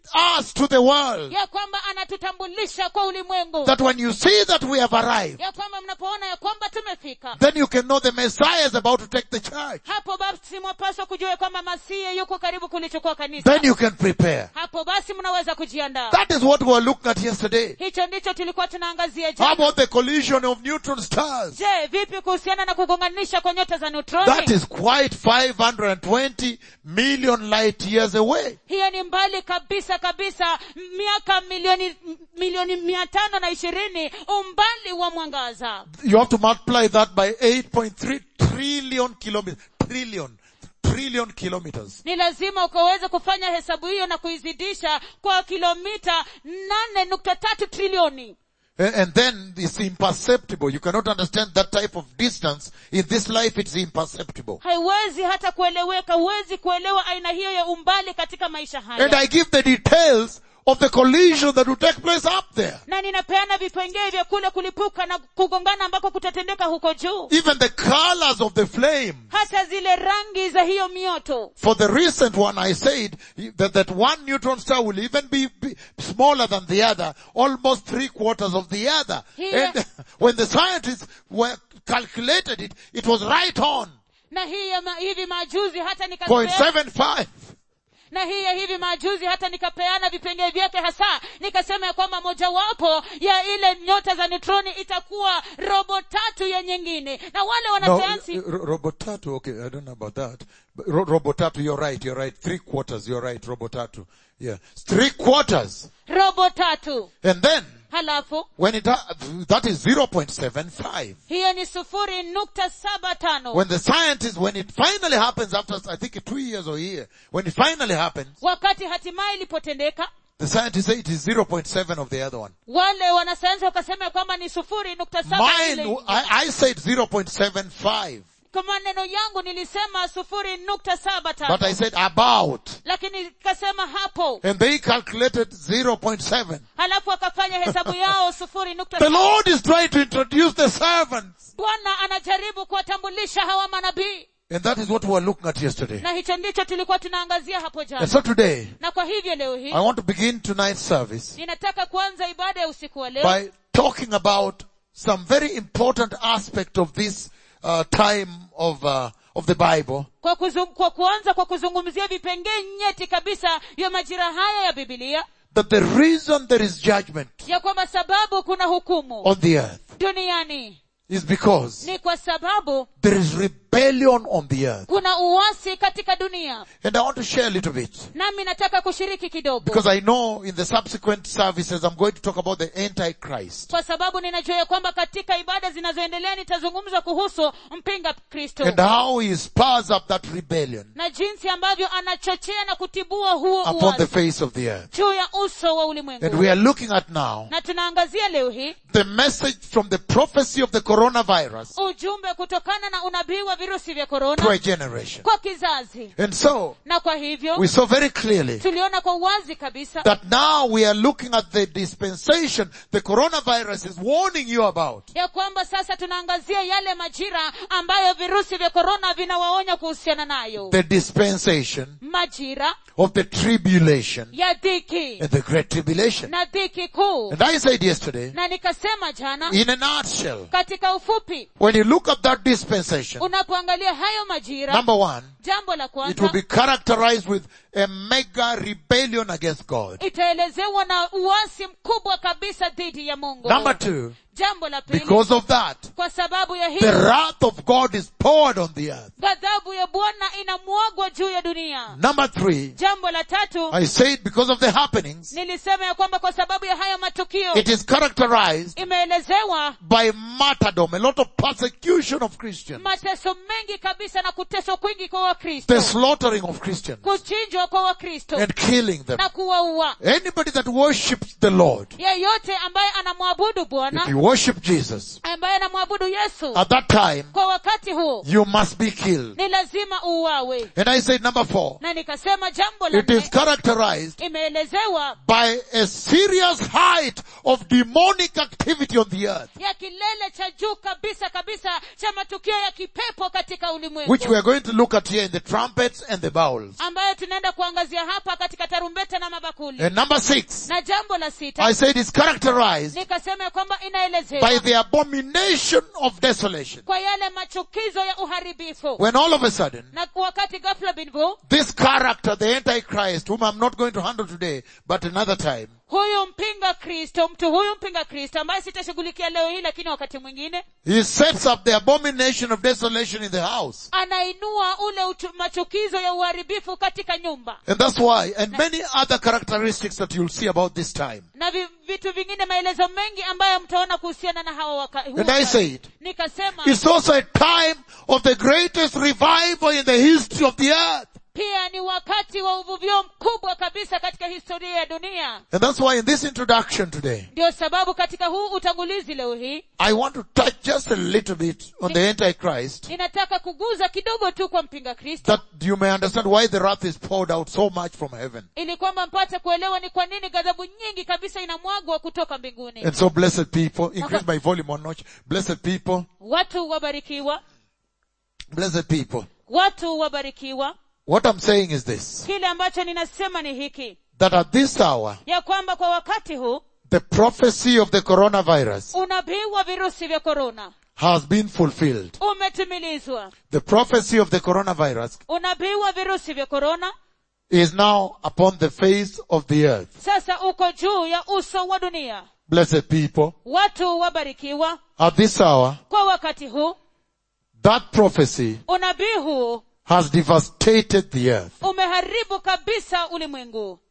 us to the world.
ya kwamba anatutambulisha kwa ulimwengu
That when you see that we have arrived,
ya kwamba mnapoona ya kwamba tumefika
then you can know the Messiah is about to take the church.
hapo basi mwapaswa kujua ya kwamba masihi yuko karibu kulichukua kanisa
Then you can prepare.
hapo basi mnaweza kujiandaa
That is what we were looking at yesterday.
hicho ndicho tulikuwa tunaangazia
How
jana
about the collision of neutron stars?
je vipi kuhusiana na kugonganisha kwa nyota za
That
neutroni
is quite 520 million light years away.
hiyo ni mbali kabisa kabisa miaka milioni milioni mia tano na ishirini umbali wa mwangaza
You have to multiply that by 8.3 trillion kilometers. Trillion. Trillion kilometers.
ni lazima ukaweze kufanya hesabu hiyo na kuizidisha kwa kilomita nane nukta tatu trilioni
And, and then it's imperceptible. You cannot understand that type of distance. In this life, it's imperceptible.
haiwezi hata kueleweka huwezi kuelewa aina hiyo ya umbali katika maisha
And
haya
I give the details of the collision that will take place up there.
na ninapeana vipengee vya kule kulipuka na kugongana ambako kutatendeka huko juu
Even the colors of the flame.
hata zile rangi za hiyo mioto
For the recent one, I said that, that one neutron star will even be, be smaller than the other, almost three quarters of the other.
Yeah.
And when the scientists were calculated it, it was right on.
na hii ya ma, hivi majuzi hata nikapeana
0.75.
na hii ya hivi majuzi hata nikapeana vipengee vyake hasa nikasema ya kwamba mojawapo ya ile nyota za neutroni itakuwa robo tatu ya nyingine na wale
No,
wanasayansi
uh, ro- Robotatu, okay, I don't know about that. But ro- Robotatu, you're right, you're right. Three quarters, you're right, Robotatu. Yeah. Three quarters.
robo tatu
And then,
halafu
when it, ha- that is 0.75.
hiyo ni sufuri nukta saba tano
When the scientists, when it finally happens after, I think two years or a year, when it finally happens,
wakati hatimaye ilipotendeka
the scientists say it is 0.7 of the other one.
wale wanasayansi wakasema ya kwamba ni sufuri nukta saba ile
Mine, I, I said 0.75,
kwa maneno yangu nilisema sufuri nukta saba
but I
tano
said about.
lakini nikasema hapo
And they calculated 0.7.
halafu wakafanya hesabu yao sufuri nukta
The
saba
Lord is trying to introduce the servants.
bwana anajaribu kuwatambulisha hawa manabii
And that is what we were looking at yesterday.
na hicho ndicho tulikuwa tunaangazia hapo
And
jana
so today,
na kwa hivyo leo hii
I want to begin tonight's service
ninataka kuanza ibada ya usiku wa leo
by talking about some very important aspect of this uh, time of, uh, of the Bible
kwa, kuzung, kwa kuanza kwa kuzungumzia vipengee nyeti kabisa vya majira haya ya bibilia
that the reason there is judgment
ya kwamba sababu kuna hukumu
on the earth
duniani
is because
ni kwa sababu
there is rebellion on the earth.
kuna uasi katika dunia
And I want to share a little bit
nami nataka kushiriki kidogo
because I know in the subsequent services I'm going to talk about the Antichrist
kwa sababu ninajua ya kwamba katika ibada zinazoendelea nitazungumza kuhusu mpinga kristo
and how he spurs up that rebellion
na jinsi ambavyo anachochea na kutibua huo
upon the
uasi
face of the earth.
juu ya uso wa
And
ulimwengu
we are looking at now
na tunaangazia leo hii
the message from the prophecy of the coronavirus
ujumbe kutokana na unabii wa virusi vya
to a
korona
generation.
kwa kizazi
And so
na kwa hivyo
we saw very clearly
tuliona kwa uwazi kabisa
that now we are looking at the dispensation the coronavirus is warning you about.
ya kwamba sasa tunaangazia yale majira ambayo virusi vya korona vinawaonya kuhusiana nayo
The dispensation
majira
of the tribulation
ya dhiki
and the great tribulation.
na dhiki kuu
And I said yesterday,
na nikasema jana
in a nutshell,
katika ufupi
when you look at that dispensation,
unapoangalia hayo majira
number one,
jambo la
it will
kwanza
be characterized with a mega rebellion against God.
itaelezewa na uasi mkubwa kabisa dhidi ya mungu
Number two,
jambo la pili
because of that,
kwa sababu ya
the
hii
wrath of God is poured on the earth.
ghadhabu ya bwana inamwagwa juu ya dunia
Number three,
jambo la tatu
I said because of the happenings,
nilisema ya kwamba kwa sababu ya haya matukio
it is characterized
imeelezewa
by martyrdom, a lot of persecution of Christians,
mateso mengi kabisa na kuteswa kwingi kwa wakristo
the slaughtering of Christians,
kuchinjwa kwa wakristo
and killing them.
na kuwaua
Anybody that worships the Lord,
yeyote ambaye anamwabudu
if
bwana
you worship Jesus,
ambaye anamwabudu yesu
at that time,
kwa wakati huo
you must be killed.
ni lazima uuawe
And I said number four,
na nikasema jambo la
it is
nne
characterized
imeelezewa
by a serious height of demonic activity on the earth,
ya kilele cha juu kabisa kabisa cha matukio ya kipepo katika ulimwengu
which we are going to look at here in the trumpets and the bowls.
ambayo tunaenda kuangazia hapa katika tarumbeta na mabakuli
And number six,
na jambo la sita
I said it's characterized
nikasema ya kwamba
by
inaelezewa
the abomination of desolation.
kwa yale machukizo ya uharibifu
When all of a sudden,
na wakati ghafla binvu
this character, the Antichrist, whom I'm not going to handle today, but another time,
huyu mpinga kristo mtu huyu mpinga kristo ambaye sitashughulikia leo hii lakini wakati mwingine
he sets up the abomination of desolation in the house.
anainua ule uchu, machukizo ya uharibifu katika nyumba
And that's why, and many other characteristics that you'll see about this time.
na vi, vitu vingine maelezo mengi ambayo mtaona kuhusiana na hawa waka, huu
And I
wakati.
said,
nikasema
it's also a time of the greatest revival in the history of the earth.
pia ni wakati wa uvuvio mkubwa kabisa katika historia ya dunia
And that's why in this introduction today,
ndio sababu katika huu utangulizi leo hii
I want to touch just a little bit on the Antichrist,
ninataka kuguza kidogo tu kwa mpinga kristo
that you may understand why the wrath is poured out so much from heaven.
ili kwamba mpate kuelewa ni kwa nini ghadhabu nyingi kabisa inamwagwa kutoka mbinguni
And so blessed people, increase my volume one notch, blessed people,
watu wabarikiwa
blessed people.
watu wabarikiwa
What I'm saying is this,
kile ambacho ninasema ni hiki
that at this hour,
ya kwamba kwa wakati huu
the prophecy of the coronavirus
unabii wa virusi vya korona
has been fulfilled.
umetimilizwa
The prophecy of the coronavirus
unabii wa virusi vya korona
is now upon the face of the earth.
sasa uko juu ya uso wa dunia
Blessed people,
watu wabarikiwa
at this hour,
kwa wakati huu
that prophecy
unabii huu
has devastated the earth.
umeharibu kabisa ulimwengu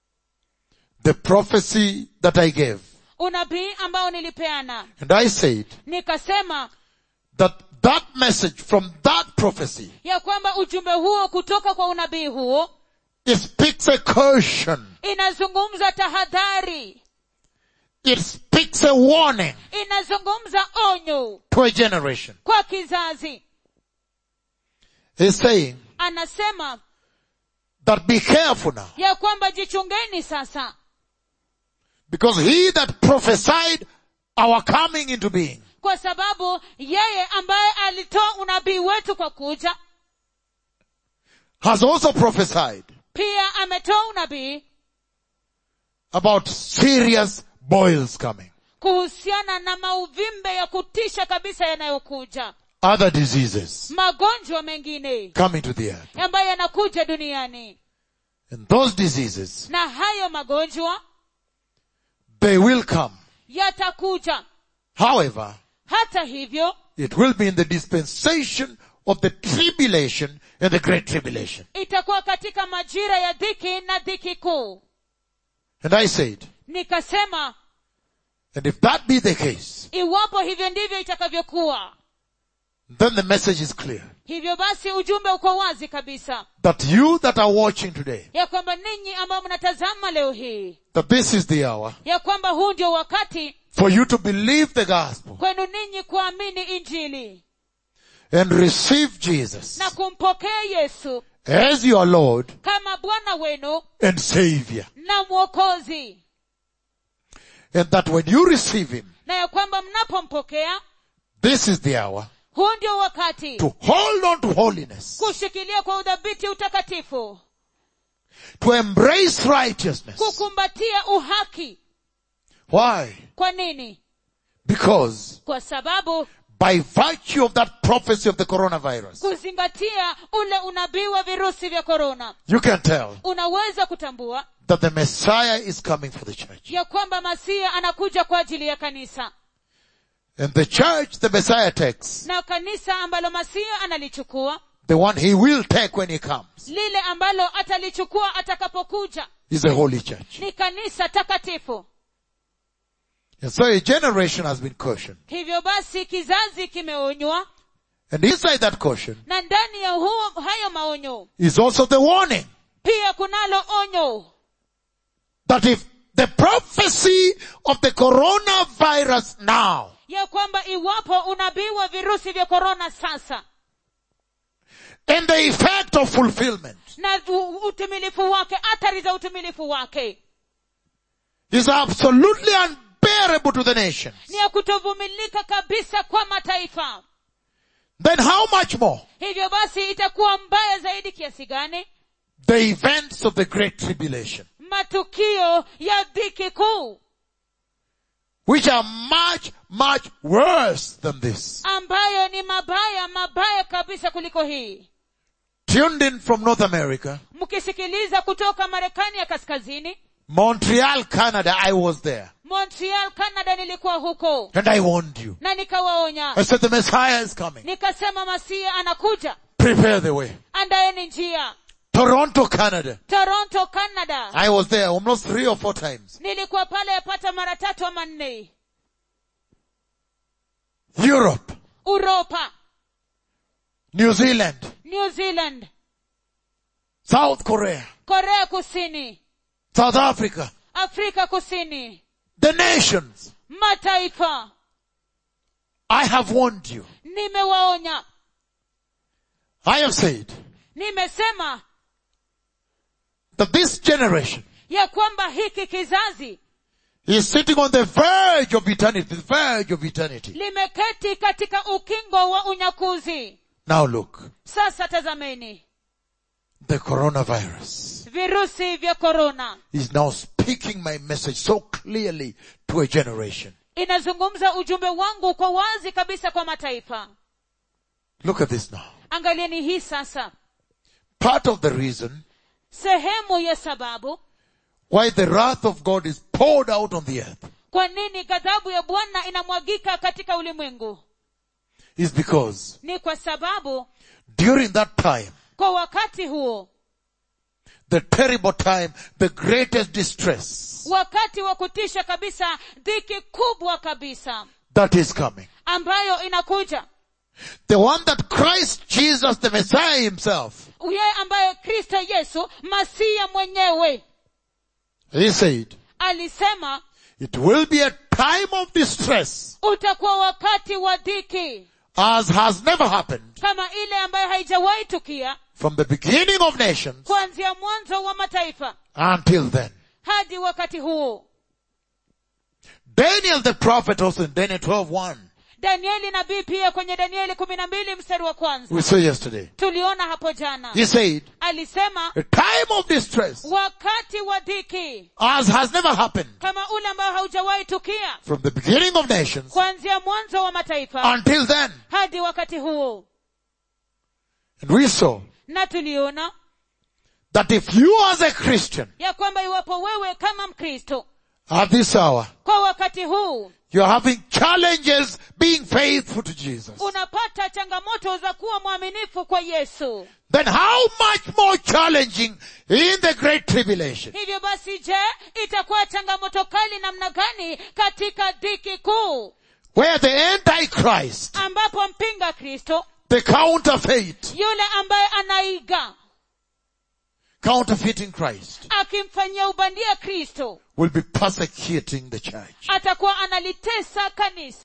The prophecy that I gave.
unabii ambao nilipeana
And I said
nikasema
that that message from that prophecy,
ya kwamba ujumbe huo kutoka kwa unabii huo
it speaks a caution.
inazungumza tahadhari
It speaks a warning
inazungumza onyo
to a generation.
kwa kizazi
He's saying
anasema
that be careful now.
ya kwamba jichungeni sasa
Because he that prophesied our coming into being
kwa sababu yeye ambaye alitoa unabii wetu kwa kuja
has also prophesied
pia ametoa unabii
about serious boils coming.
kuhusiana na mauvimbe ya kutisha kabisa yanayokuja
Other diseases
magonjwa mengine
coming to the earth.
ambayo yanakuja duniani
And those diseases,
na hayo magonjwa
they will come.
yatakuja
However,
hata hivyo
it will be in the dispensation of the tribulation and the great tribulation.
itakuwa katika majira ya dhiki na dhiki kuu
And I said,
nikasema
and if that be the case,
iwapo hivyo ndivyo itakavyokuwa
then the message is clear.
hivyo basi ujumbe uko wazi kabisa
That you that are watching today,
ya kwamba ninyi ambao mnatazama leo hii
that this is the hour
ya kwamba huu ndio wakati
for you to believe the gospel
kwenu ninyi kuamini injili
and receive Jesus
na kumpokea yesu
as your Lord
kama bwana wenu
and Savior.
na mwokozi
And that when you receive Him,
na ya kwamba mnapompokea
this is the hour
huu ndio wakati
to hold on to holiness,
kushikilia kwa udhabiti utakatifu
to embrace righteousness.
kukumbatia uhaki
Why?
kwa nini
Because
kwa sababu
by virtue of that prophecy of the coronavirus,
kuzingatia ule unabii wa virusi vya korona
you can tell
unaweza kutambua
that the Messiah is coming for the church.
ya kwamba masia anakuja kwa ajili ya kanisa
And the church the Messiah takes,
na kanisa ambalo masia analichukua
the one he will take when he comes,
lile ambalo atalichukua atakapokuja
is a holy church.
ni kanisa takatifu
And so a generation has been cautioned.
hivyo basi kizazi kimeonywa
And inside that caution
na ndani ya huo hayo maonyo
is also the warning
pia kunalo onyo
that if the prophecy of the coronavirus now
ya kwamba iwapo unabii wa virusi vya korona sasa
and the effect of fulfillment
na u- utimilifu wake athari za utimilifu wake
is absolutely unbearable to the nations,
ni ya kutovumilika kabisa kwa mataifa
then how much more
hivyo basi itakuwa mbaya zaidi kiasi gani
the events of the great tribulation,
matukio ya dhiki kuu
which are much, much worse than this.
ambayo ni mabaya mabaya kabisa kuliko hii
Tuned in from North America,
mkisikiliza kutoka marekani ya kaskazini
Montreal, Canada, I was there.
montreal canada nilikuwa huko
And I warned you.
na nikawaonya
I said the Messiah is coming.
nikasema masia anakuja
Prepare the way.
andaeni njia
Toronto, Canada.
toronto canada
I was there almost three or four times.
nilikuwa pale yapata mara tatu ama nne
Europe,
uropa
New Zealand,
new zealand
South Korea,
korea kusini
South Africa,
afrika kusini
the nations.
mataifa
I have warned you.
nimewaonya
I have said
nimesema
that this generation
ya kwamba hiki kizazi
is sitting on the verge of eternity, the verge of eternity.
limeketi katika ukingo wa unyakuzi
Now look,
sasa tazameni
the coronavirus
virusi vya korona
is now speaking my message so clearly to a generation.
inazungumza ujumbe wangu kwa wazi kabisa kwa mataifa
Look at this now.
angalieni hii sasa
Part of the reason
sehemu ya sababu
why the wrath of God is poured out on the earth
kwa nini ghadhabu ya bwana inamwagika katika ulimwengu
is because
ni kwa sababu
during that time,
kwa wakati huo
the terrible time, the greatest distress
wakati wa kutisha kabisa dhiki kubwa kabisa
that is coming.
ambayo inakuja
The one that Christ Jesus, the Messiah himself,
yeye ambaye kristo yesu masiya mwenyewe
he said,
alisema
it will be a time of distress
utakuwa wakati wa dhiki
as has never happened
kama ile ambayo haijawahi tukia
from the beginning of nations
kuanzia mwanzo wa mataifa
until then.
hadi wakati huo
Daniel the prophet also in Daniel 12:1,
danieli nabii pia kwenye danieli kumi na mbili mstari wa kwanza
we saw yesterday.
tuliona hapo jana
He said,
alisema
a time of distress
wakati wa dhiki
as has never happened
kama ule ambao haujawahi tukia
from the beginning of nations
kuanzia mwanzo wa mataifa
until then.
hadi wakati huo
And we saw
na tuliona
that if you as a Christian
ya kwamba iwapo wewe kama mkristo
at this hour,
kwa wakati huu
you're having challenges being faithful to Jesus,
unapata changamoto za kuwa mwaminifu kwa yesu
then how much more challenging in the great tribulation?
hivyo basi je itakuwa changamoto kali namna gani katika dhiki kuu
Where the Antichrist,
ambapo mpinga kristo
the counterfeit,
yule ambaye anaiga
counterfeiting Christ,
akimfanyia ubandia kristo
will be persecuting the church.
atakuwa analitesa kanisa